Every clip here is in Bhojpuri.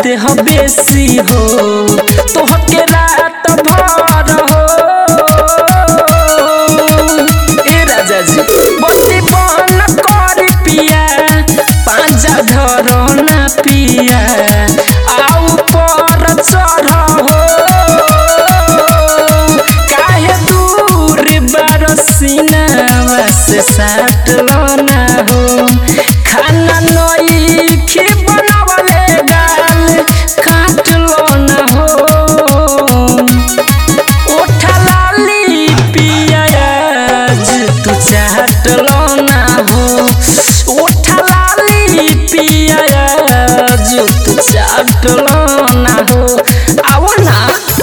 देह बेसी हो तोहके रात भर हो ए राजा जी बत्ती बन कर पिया पांजा धर ना पिया आउ पर चढ़ हो काहे दूर बरसीना से साट ना हो खाना नई खी बनावले गाल काट ना हो ओठलाली पियाज तू चाट ना हो ओठलाली पियाज तू चाट ना हो आवो ना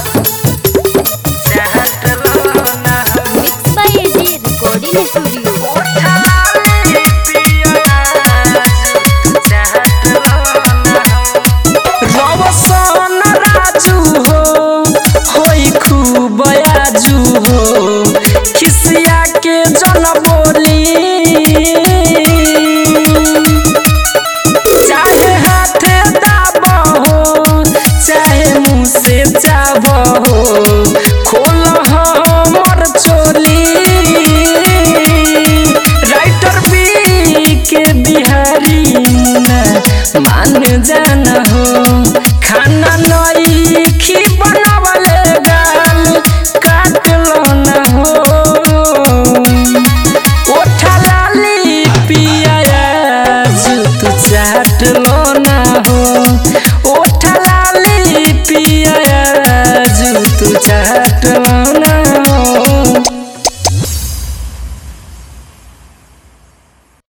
चाट ना हो mix by AG recording studio ओठलाली पियाज तू चाट ना हो रवसन राजू हो होई खूब आजू हो खिसिया के जन बोली चाहे हाथे दाब हो चाहे मुँह से जाब हो खोल हमर चोली राइटर बी के बिहारी मुन्ना मान जाना हो खाना नई खी बनावले गाल काट ना हो ओठलाली पियाज तू चाट ना हो ओठलाली पियाज तू चाट ना